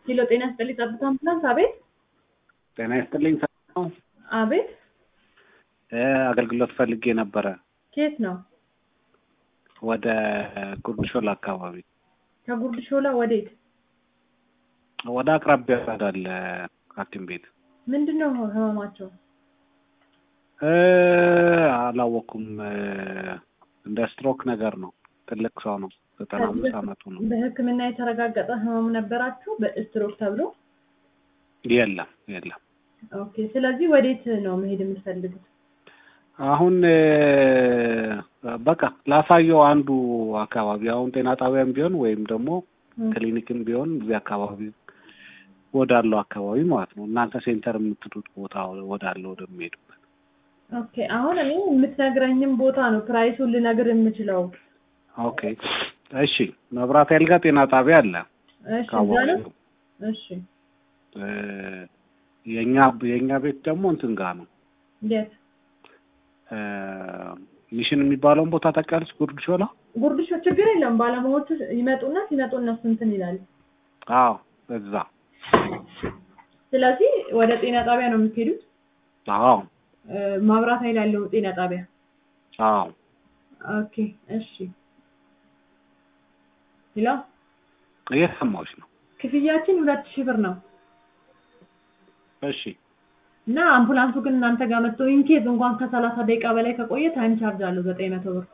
ኪሎ ጤና ይስጥልኝ ጠብታ አምቡላንስ። አቤት ጤና ይስጥልኝ። ነው አቤት፣ አገልግሎት ፈልጌ ነበረ ከየት ነው? ወደ ጉርድ ሾላ አካባቢ ከጉርድ ሾላ ወዴት? ወደ አቅራቢያ ወዳለ ሐኪም ቤት ምንድን ነው ህመማቸው? እ አላወኩም። እንደ ስትሮክ ነገር ነው። ትልቅ ሰው ነው። ዘጠና አምስት አመቱ ነው። በሕክምና የተረጋገጠ ህመም ነበራችሁ በስትሮክ ተብሎ? የለም የለም። ኦኬ። ስለዚህ ወዴት ነው መሄድ የምትፈልጉት? አሁን በቃ ላሳየው አንዱ አካባቢ አሁን ጤና ጣቢያም ቢሆን ወይም ደግሞ ክሊኒክም ቢሆን እዚህ አካባቢ ወዳለው አካባቢ ማለት ነው። እናንተ ሴንተር የምትሉት ቦታ ወዳለው ወደሚሄዱበት። ኦኬ። አሁን እኔ የምትነግረኝም ቦታ ነው ፕራይሱን ልነግር የምችለው። ኦኬ እሺ። መብራት ኃይል ጋር ጤና ጣቢያ አለ። እሺ፣ እዛ ነው። ካወቁ እሺ፣ የኛ የኛ ቤት ደግሞ እንትን ጋር ነው የት? ሚሽን የሚባለውን ቦታ ታውቂያለሽ? ጉርድ ሾላ። ጉርድ ሾ ችግር የለም። ባለሙያዎቹ ይመጡና ሲመጡ እነሱ እንትን ይላል። አዎ እዛ። ስለዚህ ወደ ጤና ጣቢያ ነው የምትሄዱት? አዎ እ፣ መብራት ኃይል ያለው ጤና ጣቢያ። አዎ ኦኬ፣ እሺ። ሄሎ፣ እየሰማሁሽ ነው። ክፍያችን ሁለት ሺህ ብር ነው እሺ እና አምቡላንሱ ግን እናንተ ጋር መጥቶ ኢንኬዝ እንኳን ከሰላሳ ደቂቃ በላይ ከቆየ ታይም ቻርጅ አለው ዘጠኝ መቶ ብር።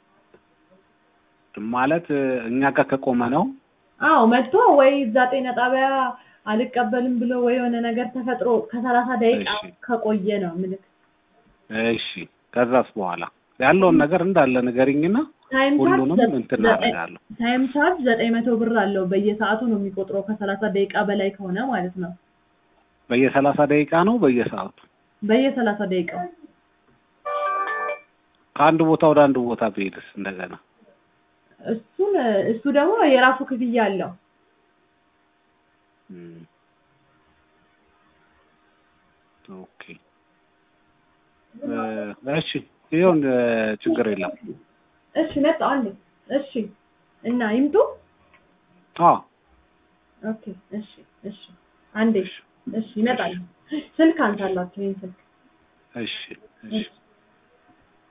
ማለት እኛ ጋር ከቆመ ነው። አዎ መጥቶ ወይ እዛ ጤና ጣቢያ አልቀበልም ብሎ ወይ የሆነ ነገር ተፈጥሮ ከሰላሳ ደቂቃ እሺ። ከቆየ ነው ምልክ እሺ ከዛስ በኋላ ያለውን ነገር እንዳለ ንገሪኝና ታይም ቻርጅ ሁሉንም ዘ- እንትን ዘጠኝ- አደርጋለሁ። ታይም ቻርጅ ዘጠኝ መቶ ብር አለው በየሰዓቱ ነው የሚቆጥረው ከሰላሳ ደቂቃ በላይ ከሆነ ማለት ነው በየሰላሳ ደቂቃ ነው በየሰዓቱ በየሰላሳ ደቂቃው ከአንድ ቦታ ወደ አንድ ቦታ ብሄድስ እንደገና እሱን እሱ ደግሞ የራሱ ክፍያ አለው እም። ኦኬ እ፣ እሺ ይሁን እ፣ ችግር የለም። እሺ መጣ አለ እሺ እና ይምጡ አዎ ኦኬ እሺ እሺ አንዴ እሺ ይመጣል ስልክ አንሳላችሁ ይህን ስልክ እሺ እሺ